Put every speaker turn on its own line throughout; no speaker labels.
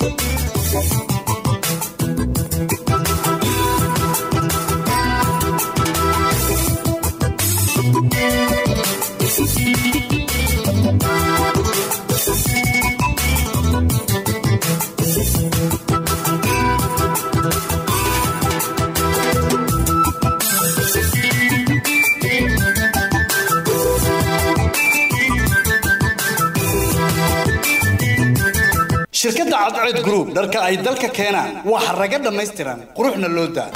shirkadda cadceed group dharka ay dalka keenaan waa xaraga dhammaystiran quruxna loo daa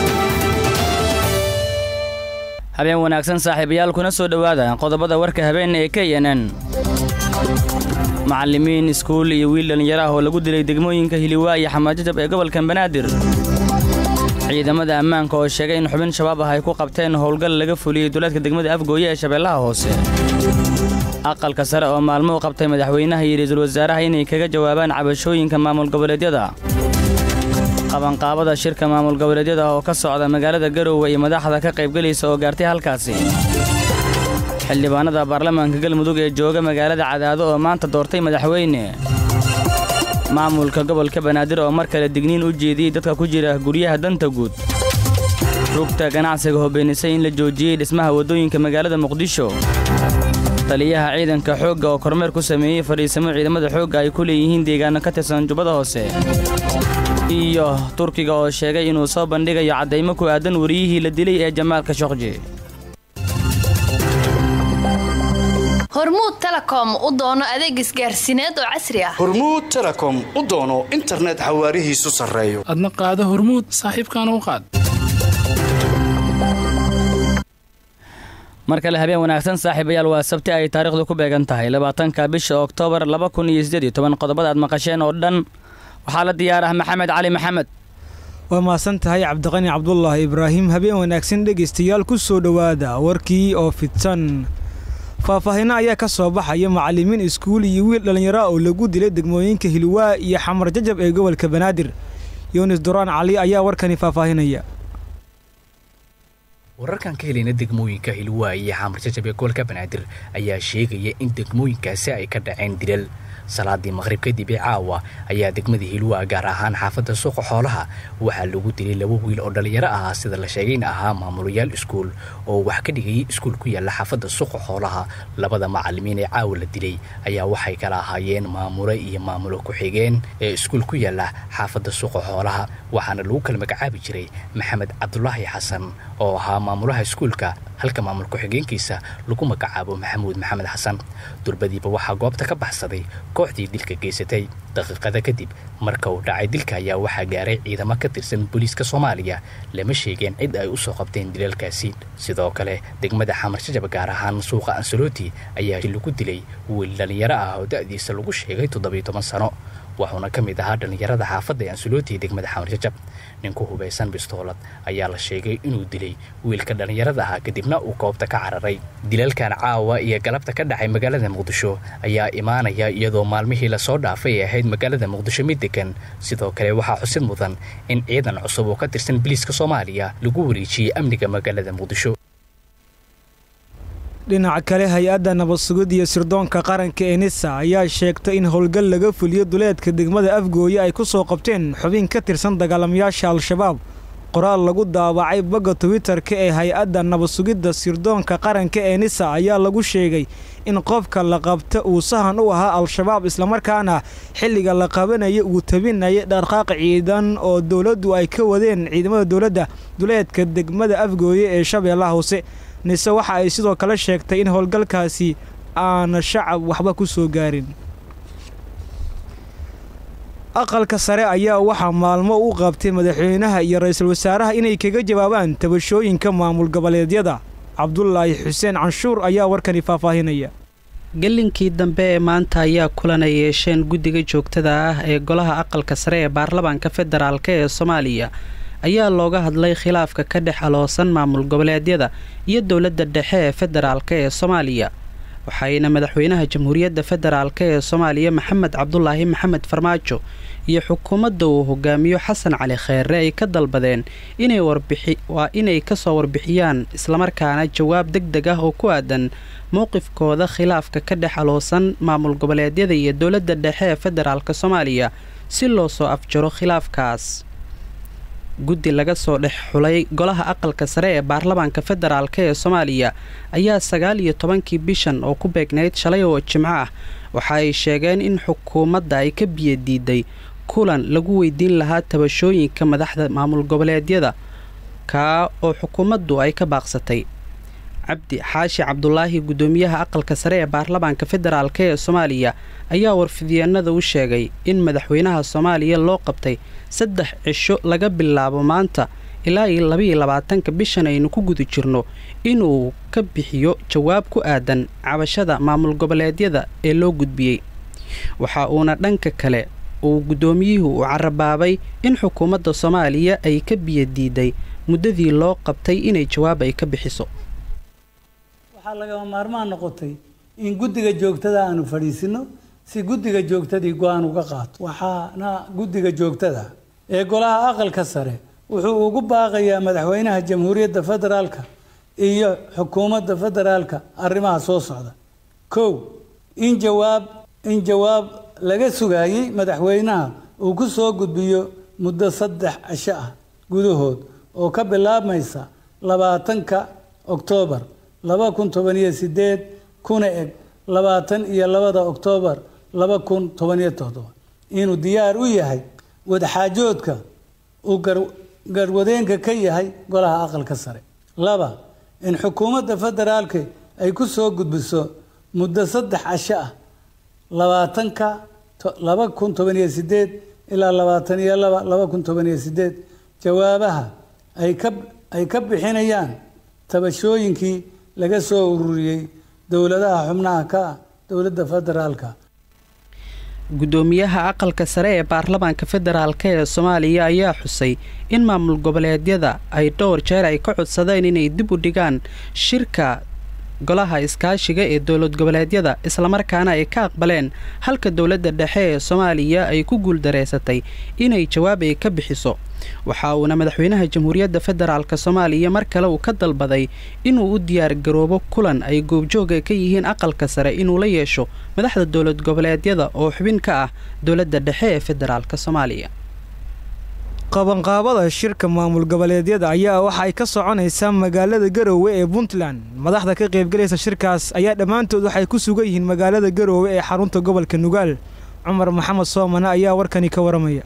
habeen wanaagsan saaxiibayaal kuna soo dhowaada qodobada warka habeen ee k n n macallimiin iskuul iyo wiil dhallinyaro ah oo lagu dilay degmooyinka hiliwaa iyo xamaajajab ee gobolka banaadir ciidamada ammaanka oo sheegay in xubin shabaab ah ay ku qabteen howlgal laga fuliyey duleedka degmada afgooye ee shabeellaha hoose aqalka sare oo maalmo u qabtay madaxweynaha iyo ra'iisul wasaaraha inay kaga jawaabaan cabashooyinka maamul goboleedyada qabanqaabada shirka maamul goboleedyada oo ka socda magaalada garowe iyo madaxda ka qaybgelaysa oo gaartay halkaasi xildhibaanada baarlamaanka galmudug ee jooga magaalada cadaado oo maanta doortay madaxweyne maamulka gobolka banaadir oo mar kale digniin u jeediyey dadka ku jira guryaha danta guud rugta ganacsiga hobeenisay in la joojiyey dhismaha waddooyinka magaalada muqdisho taliyaha ciidanka xoogga oo kormeer ku sameeyey fadhiisamo ciidamada xoogga ay ku leeyihiin deegaano ka tirsan jubbada hoose iyo turkiga oo sheegay inuu soo bandhigayo caddaymo ku aadan wariyihii la dilay ee jamaalka shoqji
hormuud telekom u doono adeeg isgaarsiineed oo casri ah
hormuud telekom u doono internet xawaarihiisu sarreeyo
adna qaado hormuud saaxiibkaana u qaad
mar kale habeen wanaagsan saaxiibayaal waa sabti ay taariikhdu ku beegan tahay labaatanka bisha oktoobar laba kun iyo siddeed iyo toban qodobada aad maqasheen oo dhan waxaa la diyaar ah maxamed cali maxamed
waa mahadsan tahay cabdiqani cabdulaahi ibraahim habeen wanaagsan dhegaystayaal ku soo dhowaada warkii oo fidsan faahfaahinno ayaa ka soo baxaya macallimiin iskuul iyo wiil dhallinyaro oo lagu dilay degmooyinka hilwaa iyo xamar jajab ee gobolka banaadir yunis duraan cali ayaa warkani faahfaahinaya
wararkan ka helayna degmooyinka hilwaa iyo xamar jajab ee gobolka banaadir ayaa sheegaya in degmooyinkaasi ay ka dhaceen dilal salaadii maqhrib kadib ee caawa ayaa degmada hilwaa gaar ahaan xaafadda suuqa xoolaha waxaa lagu dilay laba wiil oo dhallinyaro ah sida la sheegayna ahaa maamulayaal iskuul oo wax ka dhigayay iskuul ku yaalla xaafadda suuqa xoolaha labada macallimiin ee caawa la dilay ayaa waxay kala ahaayeen maamule iyo maamulo ku-xigeen ee iskuul ku yaalla xaafadda suuqa xoolaha waxaana lagu kala magacaabi jiray maxamed cabdulaahi xasan oo ahaa maamulaha iskuulka halka maamul ku-xigeenkiisa lagu magacaabo maxamuud maxamed xasan durbadiiba waxaa goobta ka baxsaday kooxdii dilka geysatay daqiiqada kadib marka uu dhacay dilka ayaa waxaa gaaray ciidamo ka tirsan booliiska soomaaliya lama sheegeen cid ay u soo qabteen dilalkaasi sidoo kale degmada xamar jajab gaar ahaan suuqa ansaloti ayaa lagu dilay wiil dhallinyaro ah oo da'diisa lagu sheegay toddobiyo toban sano wuxuuna ka mid ahaa dhallinyarada xaafadda ee ansaloti ee degmada xamar jajab ninku hubaysan bistoolad ayaa la sheegay inuu dilay wiilka dhallinyarada ahaa kadibna uu goobta ka cararay dilalkan caawa iyo galabta ka dhacay magaalada muqdisho ayaa imaanaya iyadoo maalmihii lasoo dhaafay ay ahayd magaalada muqdisho mid degan sidoo kale waxaa xusid mudan in ciidan cusub oo ka tirsan biliiska soomaaliya lagu wareejiyey amniga magaalada muqdisho
dhinaca kale hay-adda nabad sugid iyo sirdoonka qaranka ee nisa ayaa sheegtay in howlgal laga fuliyo duleedka degmada afgooye ay ku soo qabteen xubin ka tirsan dagaalamayaasha al-shabaab qoraal lagu daawacay bogga twitter-ka ee hay-adda nabad sugidda sirdoonka qaranka ee nisa ayaa lagu sheegay in qofka la qabta uu sahan u ahaa al-shabaab islamarkaana xilliga la qabanaya uu tabinaya dhaqaaq ciidan oo dowladdu ay ka wadeen ciidamada dowladda duleedka degmada afgooye ee shabeellaha hoose nise waxa ay sidoo kale sheegtay in howlgalkaasi aana shacab waxba ku soo gaarin aqalka sare ayaa waxaa maalmo u qabtay madaxweynaha iyo ra-iisul wasaaraha inay kaga jawaabaan tabashooyinka maamul goboleedyada cabdulaahi xuseen canshuur ayaa warkani faahfaahinaya
gelinkii dambe ee maanta ayaa kulan ay yeesheen guddiga joogtada ah ee golaha aqalka sare ee baarlamaanka federaalk ee soomaaliya ayaa looga hadlay khilaafka ka dhex aloosan maamul goboleedyada iyo dowladda dhexe ee federaalk ee soomaaliya waxayna madaxweynaha jamhuuriyadda federaalk ee soomaaliya maxamed cabdulaahi maxamed farmaajo iyo xukuumadda uu hogaamiyo xasan cali kheere ay ka dalbadeen waa inay kasoo warbixiyaan islamarkaana jawaab deg deg ah oo ku aadan mowqifkooda khilaafka ka dhex aloosan maamul goboleedyada iyo dowladda dhexe ee federaalk soomaaliya si loo soo afjaro khilaafkaas guddi laga soo dhex xulay golaha aqalka sare ee baarlamaanka federaalk ee soomaaliya ayaa sagaal iyo tobankii bishan oo ku beegnayd shalay oo jimco ah waxa ay sheegeen in xukuumadda ay ka biyadiiday kulan lagu weydiin lahaa tabashooyinka madaxda maamul goboleedyada kaa oo xukuumaddu ay ka baaqsatay cabdi xaashi cabdulaahi guddoomiyaha aqalka sare ee baarlamaanka federaalk ee soomaaliya ayaa warfidyeennada u sheegay in madaxweynaha soomaaliya loo qabtay saddex cisho laga bilaabo maanta ilaa iyo labaiyo labaatanka bishan aynu ku guda jirno inuu ka bixiyo jawaab ku aadan cabashada maamul goboleedyada ee loo gudbiyey waxa uuna dhanka kale uu guddoomiyuhu u carabaabay in xukuumadda soomaaliya ay ka biyadiiday muddadii loo qabtay inay jawaab ay ka bixiso
waxaa lagama maarmaan noqotay in guddiga joogtada aanu fadhiisino si guddiga joogtadii go-aan uga qaato waxaana guddiga joogtada ee golaha aqalka sare wuxuu ugu baaqayaa madaxweynaha jamhuuriyadda federaalka iyo xukuumadda federaalka arrimaha soo socda kow in jawaab in jawaab laga sugaayey madaxweynaha uu ku soo gudbiyo muddo saddex cisho ah gudahood oo ka bilaabmaysa labaatanka oktoobar laba kun toban iyo sideed kuna eg labaatan iyo labada oktoobar laba kun toban iyo toddoba inuu diyaar u yahay wadaxaajoodka uu garwadeenka ka yahay golaha aqalka sare laba in xukuumadda federaalka ay ku soo gudbiso muddo saddex casho ah labaatanka laba kun toban iyo sideed ilaa labaatan iyo laba laba kun toban iyo sideed jawaabaha ay ka ay ka bixinayaan tabashooyinkii laga soo ururiyey dowladaha xubnaha ka ah dowladda federaalka
guddoomiyaha aqalka sare ee baarlamaanka federaalk ee soomaaliya ayaa xusay in maamul goboleedyada ay dhowr jeer ay ka codsadeen inay dib u dhigaan shirka golaha iskaashiga ee dowlad goboleedyada islamarkaana ay ka aqbaleen halka dowladda dhexe ee soomaaliya ay ku guuldareysatay inay jawaab ay ka bixiso waxa uuna madaxweynaha jamhuuriyadda federaalk soomaaliya mar kale uu ka dalbaday inuu u diyaar garoobo kulan ay goobjooga ka yihiin aqalka sare inuu la yeesho madaxda dowlad goboleedyada oo xubin ka ah dowladda dhexe ee federaalk soomaaliya
qabanqaabada shirka maamul goboleedyada ayaa waxa ay ka soconaysaa magaalada garoowe ee puntland madaxda ka qaybgalaysa shirkaas ayaa dhammaantood waxay ku sugan yihiin magaalada garoowe ee xarunta gobolka nugaal cumar maxamed soomane ayaa warkani ka waramaya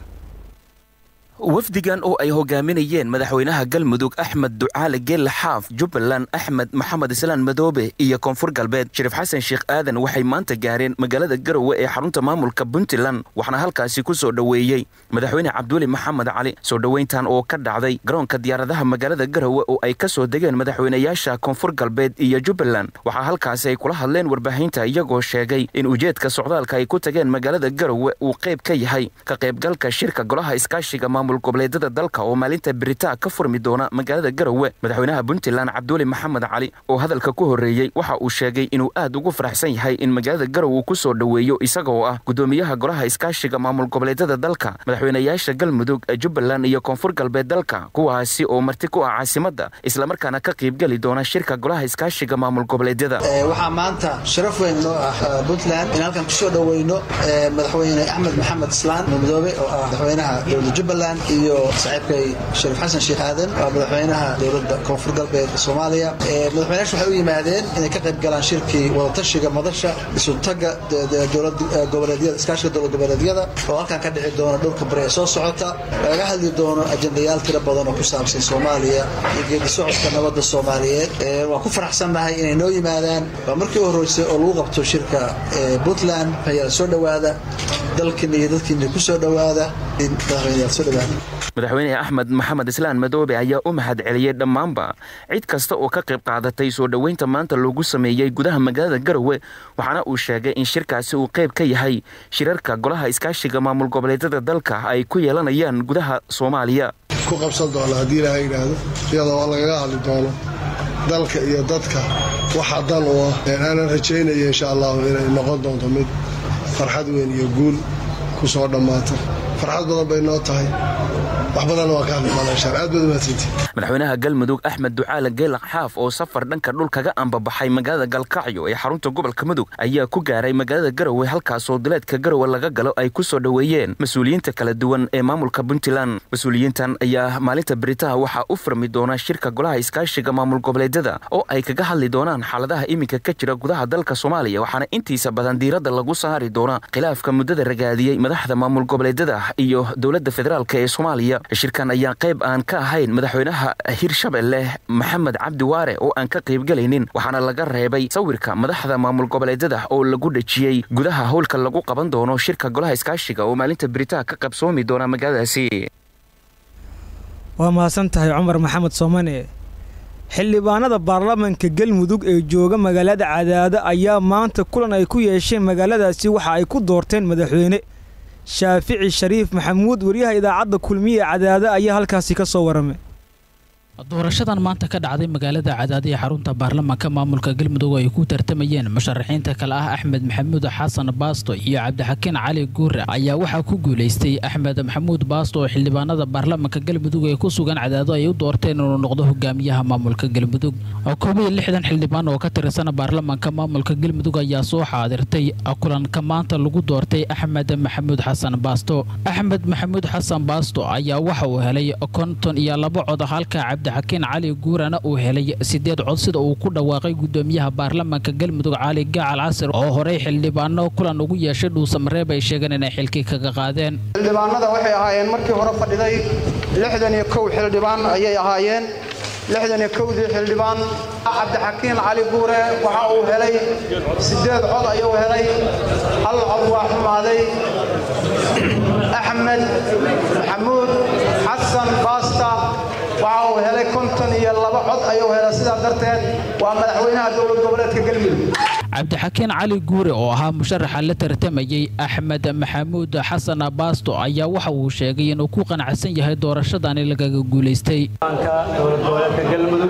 wafdigan oo ay hogaaminayeen madaxweynaha galmudug axmed ducaale geelle xaaf jubbaland axmed maxamed islaan madoobe iyo koonfur galbeed shariif xasan sheekh aadan waxay maanta gaareen magaalada garowe ee xarunta maamulka puntland waxaana halkaasi ku soo dhoweeyey madaxweyne cabdiweli maxamed cali soo dhoweyntan oo ka dhacday garoonka diyaaradaha magaalada garowe oo ay ka soo degeen madaxweynayaasha koonfur galbeed iyo jubbaland waxaa halkaasi ay kula hadleen warbaahinta iyagoo sheegay in ujeedka socdaalka ay ku tageen magaalada garowe uu qayb ka yahay ka qaybgalka shirka golaha iskaashiga maamul goboleedyada dalka oo maalinta beritaa ka furmi doona magaalada garowe madaxweynaha puntland cabdiweli maxamed cali oo hadalka ku horreeyey waxa uu sheegay inuu aad ugu faraxsan yahay in magaalada garowe uu ku soo dhoweeyo isagoo ah guddoomiyaha golaha iskaashiga maamul goboleedyada dalka madaxweynayaasha galmudug jubbaland iyo koonfur galbeed dalka kuwaasi oo marti ku ah caasimadda islamarkaana ka qaybgeli doona shirka golaha iskaashiga maamul goboleedyada
waxaa maanta sharaf weyn noo ah puntland in halkan kusoo dhoweyno madaxweyne axmed maxamed islaan madoobe oo ah madaxweynaha dowlada jubbaland iyo saaxiibkay shariif xasan sheekh aadan waa madaxweynaha dowladda koonfur galbeed soomaaliya madaxweynayaashu waxay u yimaadeen inay ka qayb galaan shirkii wadatashiga madasha isuntaga dowlad goboleedyada iskaashiga dowlad goboleedyada oo halkan ka dhici doona dhowrka bari ee soo socota laga hadli doono ajendayaal tiro badan oo ku saabsan soomaaliya iyo geedi socodka nabadda soomaaliyeed waan ku faraxsannahay inay noo yimaadaan waa markii u horreysay oo lagu qabto shirka puntland ayaa soo dhowaada dalkiina iyo dadkiina ku soo dhowaada madaxweyneyaal soo dhowaada
madaxweyne axmed maxamed islaan madoobe ayaa u mahad celiyey dhammaanba cid kasta oo ka qayb qaadatay soo dhoweynta maanta loogu sameeyey gudaha magaalada garowe waxaana uu sheegay in shirkaasi uu qayb ka yahay shirarka golaha iskaashiga maamul goboleedyada dalka ay ku yeelanayaan gudaha soomaaliya
ku qabsan doona haddii ilaaha yidhaahdo iyadoo lagaga hadli doono dalka iyo dadka waxa dan u ah aanan rajaynaya insha allahu inay noqon doonto mid farxad weyn iyo guul ku soo dhammaata farxad badan bay noo tahay wax badanna waa ka hadli doonaa insha aad baad umahadsantihin
madaxweynaha galmudug axmed ducaale geela xaaf oo safar dhanka dhul kaga ambabaxay magaalada galkacyo ee xarunta gobolka mudug ayaa ku gaaray magaalada garowe halkaasoo duleedka garowe laga galo ay ku soo dhoweeyeen mas-uuliyiinta kala duwan ee maamulka puntland mas-uuliyiintan ayaa maalinta beritaha waxaa u furmi doona shirka golaha iskaashiga maamul goboleedyada oo ay kaga hadli doonaan xaaladaha iminka ka jira gudaha dalka soomaaliya waxaana intiisa badan diiradda lagu saari doonaa khilaafka muddada ragaadiyey madaxda maamul goboleedyada iyo dowladda federaalk ee soomaaliya shirkan ayaa qayb aan ka ahayn madaxweynaha hirshabelle maxamed cabdi waare oo aan ka qaybgelaynin waxaana laga reebay sawirka madaxda maamul goboleedyada oo lagu dhejiyey gudaha howlka lagu qaban doono shirka golaha iskaashiga oo maalinta beritaha ka qabsoomi doona magaaladaasi
waa mahadsan tahay cumar maxamed soomane xildhibaanada baarlamaanka galmudug ee jooga magaalada cadaado ayaa maanta kulan ay ku yeesheen magaaladaasi waxa ay ku doorteen madaxweyne shaafici shariif maxamuud wariyaha idaacadda kulmiye ee cadaado ayaa halkaasi ka soo waramay
doorashadan maanta ka dhacday magaalada cadaadi ee xarunta baarlamaanka maamulka galmudug ay ku tartamayeen musharaxiinta kale ah axmed maxamuud xasan baasto iyo cabdixakiin cali guure ayaa waxaa ku guulaystay axmed maxamuud baasto oo xildhibaanada baarlamaanka galmudug ee ku sugan cadaado ay u doorteen inuu noqdo hogaamiyaha maamulka galmudug koob iyo lixdan xildhibaan oo ka tirsan baarlamaanka maamulka galmudug ayaa soo xaadirtay kulanka maanta lagu doortay axmed maxamuud xasan baasto axmed maxamuud xasan baasto ayaa waxa uu helay konton iyo laba cod halka cabdixakiin cali guurana uu helay sideed cod sida uu ku dhawaaqay gudoomiyaha baarlamaanka galmudug cali gacal casir oo horey xildhibaano kulan ugu yeeshay dhuusamareeb ay sheegeen inay xilkii kaga qaadeen
xildhibaanada waxay ahaayeen markii hore fadhiday lixdan iyo kow xildhibaan ayay ahaayeen lixdan iyo kowdii xildhibaan cabdixakiin cali guure waxa uu helay sideed cod ayuu helay hal cod waa xumaaday axmed maxamuud xasan baasta waxa uu helay konton iyo laba cod ayuu helay sidaa darteed waa madaxweynaha dowlad goboleedka galmudug
cabdixakiin cali guure oo ahaa musharaxa la tartamayey axmed maxamuud xasan baasto ayaa waxa uu sheegay inuu ku qanacsan yahay doorashadani lagaga guulaystay
dowlad goboleedka galmudug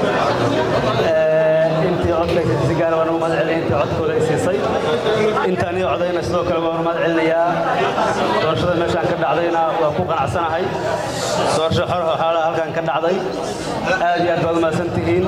intii codkaysa si gaara waan ugu mahad celinaya intii codkooda ay siisay intaan ii codayna sidoo kale waan ugu mahad celinayaa doorashada meeshaan ka dhacdayna waa ku qanacsanahay doorasho xor oo xaala halkan ka dhacday aad iyo aad baad umahadsan tihiin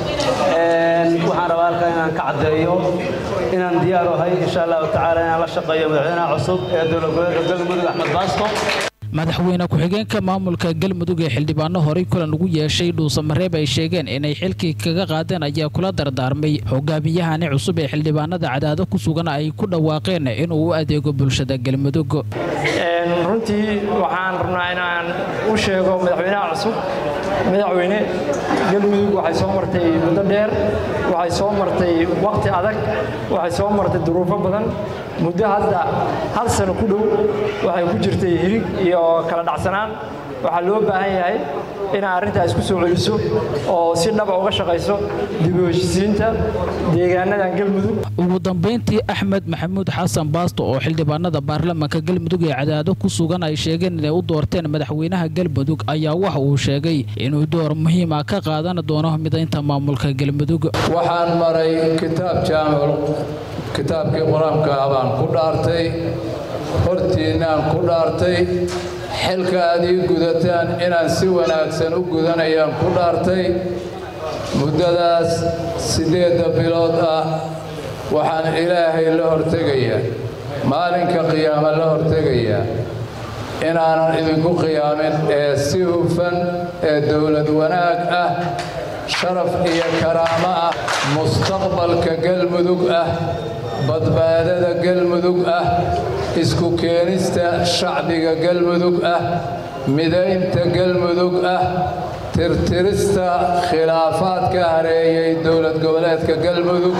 waxaan rabaa halkan inaan ka caddeeyo inaan diyaar u ahay insha allahu tacaala inaan la shaqeeyo madaxweynaha cusub ee dowlad goboleedka galmudug axmed baasto
madaxweyne ku-xigeenka maamulka galmudug ee xildhibaano horey kulan ugu yeeshay dhuusamareeb ay sheegeen inay xilkii kaga qaadeen ayaa kula dardaarmay hogaamiyahani cusub ee xildhibaanada cadaado ku sugan ay ku dhawaaqeen inuu u adeego bulshada galmudug
runtii waxaan rabnaa inaan u sheego madaxweynaha cusub madaxweyne galmudug waxay soo martay muddo dheer waxay soo martay waqti adag waxay soo martay duruufo badan muddo hadda hal sano ku dhow waxay ku jirtay hirig iyo kala dhacsanaan waxaa loo baahan yahay inaa arrintaa isku soo celiso oo si dhaba uga shaqayso dib u heshisiinta deegaanadan galmudug
ugu dambayntii axmed maxamuud xasan baasto oo xildhibaanada baarlamaanka galmudug ee cadaado ku sugan ay sheegeen inay u doorteen madaxweynaha galmudug ayaa waxa uu sheegay inuu door muhiima ka qaadan doono midaynta maamulka galmudug
waxaan maray kitaab jaamul kitaabkii qur-aanka baan ku dhaartay hortiinnaan ku dhaartay xilka aad ii gudataan inaan si wanaagsan u gudanayaan ku dhaartay muddadaas siddeedda bilood ah waxaan ilaahay la hortegayaa maalinka qiyaama la hortegayaa inaanan idinku qiyaamin ee si hufan ee dowlad wanaag ah sharaf iyo karaamo ah mustaqbalka galmudug ah badbaadada galmudug ah isku keenista shacbiga galmudug ah midaynta galmudug ah tirtirista khilaafaadka hareeyey dowlad goboleedka galmudug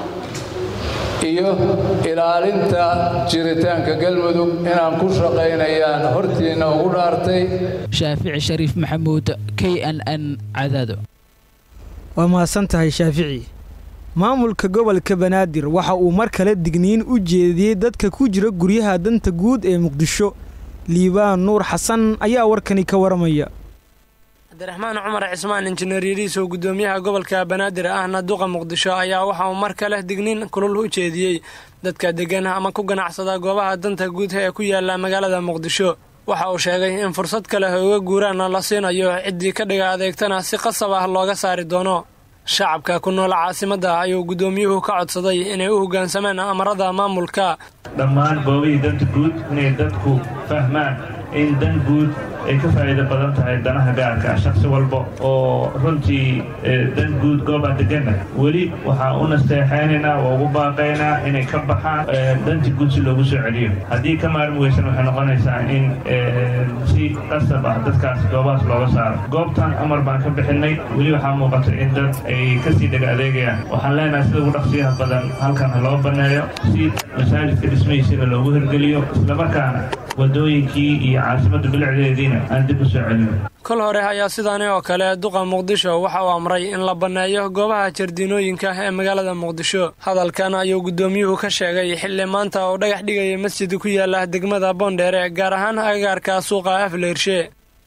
iyo ilaalinta jiritaanka galmudug inaan ku shaqaynayaan hortiinna ugu dhaartay
shaafici shariif maxamuud k n n cadaado
waa mahadsan tahay shaafici maamulka gobolka banaadir waxa uu mar kale digniin u jeediyey dadka ku jira guryaha danta guud ee muqdisho liibaan nuur xasan ayaa warkani ka waramaya
cabdiraxmaan cumar cismaan injineer yariis oo gudoomiyaha gobolka banaadir ahna duqa muqdisho ayaa waxa uu mar kale digniin kulul u jeediyey dadka degan ama ku ganacsada goobaha danta guud ee ku yaala magaalada muqdisho waxa uu sheegay in fursad kale hooga guuraana la siinayo ciddii ka dhiga adeegtana si qasab ah looga saari doono shacabka ku nool caasimadda ayuu guddoomiyuhu ka codsaday inay u hoggaansamaan amarada maamulka
dhammaan goobihii danta guud inay dadku fahmaan in dan guud ay ka faa'iido badan tahay danaha gaarka ah shakhsi walba oo runtii dan guud gooba deganna weli waxaa u nasteexaynaynaa waa ugu baaqaynaa inay ka baxaan danti guud si loogu soo celiyo haddii ka maarmi weysan waxay noqonaysaa in si qasab ah dadkaas goobahaas looga saaro goobtan amar baan ka bixinay weli waxaa muuqata in dad ay kasii dhaga adeegayaan waxaan leenahay sida ugu dhaqsiyaha badan halkan ha loo banneeyo si masaajidka dhismahiisina loogu hirgeliyo islamarkaana wadooyinkii iyo caasimadda bilicdeediina aan dib u soo celino
kol hore ayaa sidaani oo kale duqa muqdisho waxa uu amray in la banneeyo goobaha jardiinooyinka ee magaalada muqdisho hadalkan ayuu guddoomiyuhu ka sheegay xilli maanta uu dhagax dhigaya masjid ku yaala degmada boondheere gaar ahaan agagaarka suuqa afleyrshe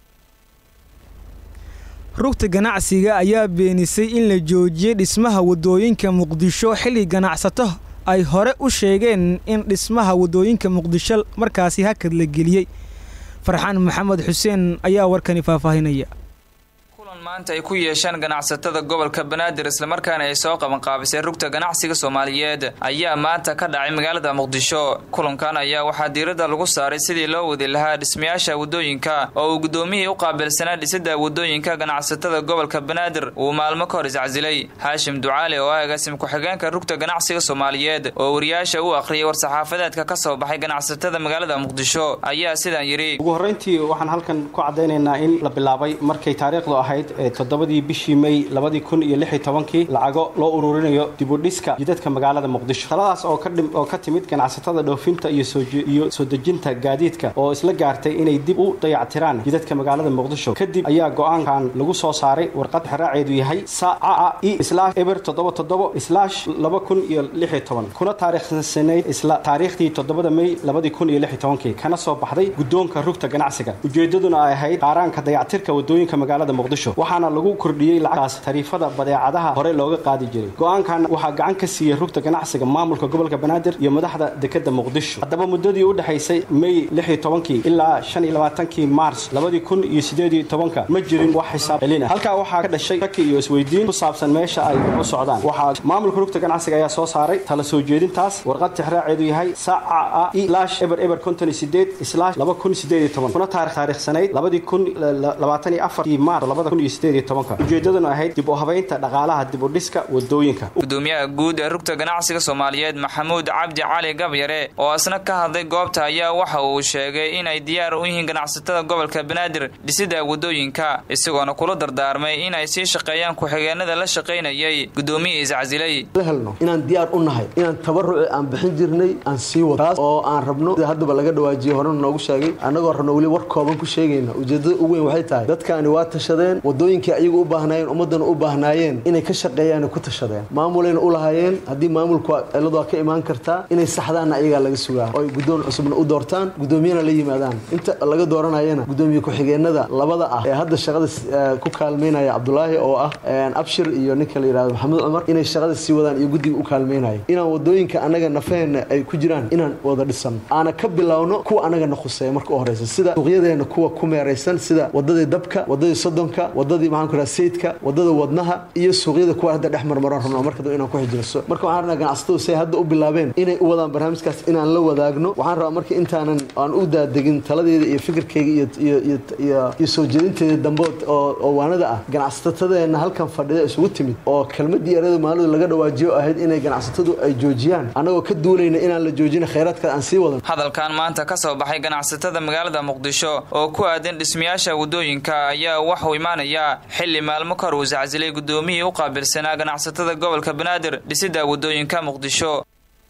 rugta ganacsiga ayaa beenisay in la joojiyey dhismaha waddooyinka muqdisho xilli ganacsato ay hore u sheegeen in dhismaha waddooyinka muqdisho markaasi hakad la geliyey farxaan maxamed xuseen ayaa warkani faahfaahinaya
kulan maanta ay ku yeesheen ganacsatada gobolka banaadir islamarkaana ay soo qabanqaabisay rugta ganacsiga soomaaliyeed ayaa maanta ka dhacay magaalada muqdisho kulankan ayaa waxaa diiradda lagu saaray sidii loo wadi lahaa dhismayaasha waddooyinka oo uu guddoomiyihii u qaabilsanaa dhisidda waddooyinka ganacsatada gobolka banaadir uu maalmo ka hor iscasilay haashim ducaale oo ah agaasim ku-xigeenka rugta ganacsiga soomaaliyeed oo wariyaasha u akhriyay war-saxaafadeedka ka soo baxay ganacsatada magaalada muqdisho ayaa sidaan yidhi
ugu horrayntii waxaan halkan ku caddaynaynaa in la bilaabay markay taariikhdu ahayd toddobadii bishii may labadii kun iyo lix iyo tobankii lacago loo ururinayo dibudhiska jidadka magaalada muqdisho taladaas oo ka timid ganacsatada dhoofinta iyo soo dejinta gaadiidka oo isla gaartay inay dib u dayactiraan jidadka magaalada muqdisho kadib ayaa go-aankan lagu soo saaray warqad xeraaceedu yahay saaca i slash eber toddoba toddobo slash laba kun iyo lix iyo toban kuna taariikhsanayd isla taariikhdii toddobada may labadii kun iyo lix iyo tobankii kana soo baxday guddoonka rugta ganacsiga ujeedaduna ay ahayd qaaraanka dayactirka waddooyinka magaalada muqdisho waxaana lagu kordhiyey lacagtaas tariifada badeecadaha hore looga qaadi jiray go-aankan waxaa gacan ka siiyey rugta ganacsiga maamulka gobolka banaadir iyo madaxda dekeda muqdisho haddaba muddadii u dhexaysay may lix iyo tobankii ilaa shan iyo labaatankii maars labadii kun iyo sideed iyo tobanka ma jirin wax xisaab celin ah halkaa waxaa ka dhashay shaki iyo isweydiin ku saabsan meesha ay u socdaan waxaa maamulka rugta ganacsiga ayaa soo saaray tala soo jeedintaas warqad tixraaceedu yahay saaca a ilash eber eber konton iyo sideed islaash laba kun sideed iyo toban kuna taarikh taariikhsanayd labadii kun labaatan iyo afartii maars labada kun iyo sideed iyo tobanka ujeedaduna ahayd dib u habaynta dhaqaalaha dib u dhiska wadooyinka
gudoomiyaha guud ee rugta ganacsiga soomaaliyeed maxamuud cabdi cali gabyare oo isna ka hadlay goobta ayaa waxa uu sheegay inay diyaar u yihiin ganacsatada gobolka banaadir dhisidda wadooyinka isagoona kula dardaarmay inay sii shaqeeyaan ku-xigeenada la shaqaynayay gudoomiyii iscasilay
la helno inaan diyaar u nahay inaan tabaruci aan bixin jirnay aan sii wado taas oo aan rabno sida haddaba laga dhawaajiyey horena noogu sheegay annagoo rabno weli war kooban ku sheegayna ujeedada ugu weyn waxay tahay dadkaani waa tashadeen wadooyinkii ayagu u baahnaayeen ummaddana u baahnaayeen inay ka shaqeeyaana ku tashadeen maamulayna u lahaayeen haddii maamulku ciladu waa ka imaan kartaa inay saxdaanna ayagaa laga sugaa oo ay guddoon cusubna u doortaan guddoomiyana la yimaadaan inta laga dooranayana guddoomiye ku-xigeenada labada ah ee hadda shaqada ku kaalmaynaya cabdulaahi oo ah abshir iyo ninka la yidhahdo maxamuud cumar inay shaqada sii wadaan iyo guddiga u kaalmaynaya inaan wadooyinka annaga nafaheenna ay ku jiraan inaan wada dhisano aana ka bilowno kuwa annagana khuseeya marka u horeysa sida suuqyadeena kuwa ku meeraysan sida wadadii dabka wadadii sodonka wadadii maxaan ku raha sayidka wadada wadnaha iyo suuqyada kuwa hadda dhex marmaran rabno marka dab inaan ku xijirso marka waxaan rabnaa ganacsatadu say hadda u bilaabeen inay u wadaan barnaamijkaas inaan la wadaagno waxaan rabaa marka intaanan aan u daadegin taladeeda iyo fikirkayga iyo iyo iyo iyo iyo soo jeedinteeda dambe oo oo waanada ah ganacsatadeena halkan fadhida isugu timid oo kelmadii erada maalidu laga dhawaajiyo ahayd inay ganacsatadu ay joojiyaan annagoo ka duulayna inaan la joojina khayraadka aan sii wadan
hadalkan maanta ka soo baxay ganacsatada magaalada muqdisho oo ku aadan dhismayaasha wadooyinka ayaa waxuu imaanayaa xilli maalmo kahor uu iscasilay guddoomiyihii u qaabilsanaa ganacsatada gobolka banaadir dhisidda wadooyinka muqdisho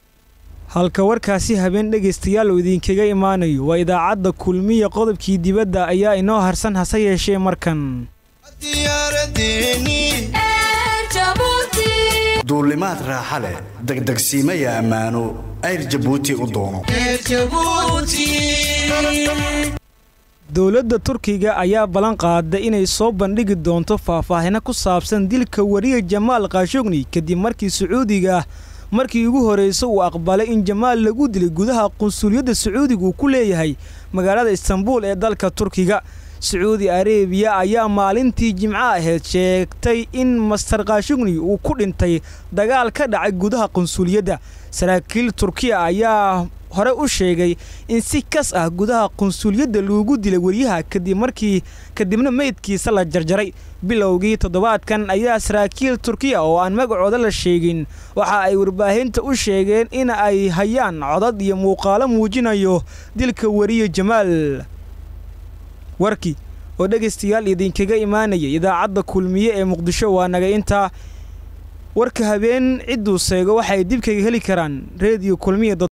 halka warkaasi habeen dhegaystayaal uu idinkaga imaanayo waa idaacadda kulmiya qodobkii dibadda ayaa inoo harsan hase yeeshee markan
duulimaad raaxa leh degdegsiimaya ammaano ayr jabuuti u doono
dowladda turkiga ayaa ballan qaaday inay soo bandhigi doonto faahfaahino ku saabsan dilka wariye jamaal khashogni kadib markii sacuudiga markii ugu horraysa uu aqbalay in jamaal lagu dilay gudaha qunsuliyadda sacuudiga uu ku leeyahay magaalada istanbuul ee dalka turkiga sacuudi arebiya ayaa maalintii jimco ahayd sheegtay in master khashugni uu ku dhintay dagaal ka dhacay gudaha qunsuliyadda saraakiil turkiya ayaa hore u sheegay in si kas ah gudaha qunsuliyadda loogu dilay weriyaha kadib markii kadibna meydkiisa la jarjaray bilowgii toddobaadkan ayaa saraakiil turkiya oo aan magacooda la sheegin waxa ay warbaahinta u sheegeen in ay hayaan codad iyo muuqaalo muujinayo dilka weriye jamaal warkii oo dhegaystayaal idinkaga imaanayay idaacadda kulmiye ee muqdisho waa naga intaa warka habeen cidduu seego waxay dib kaga heli karaan reediyo kulmiya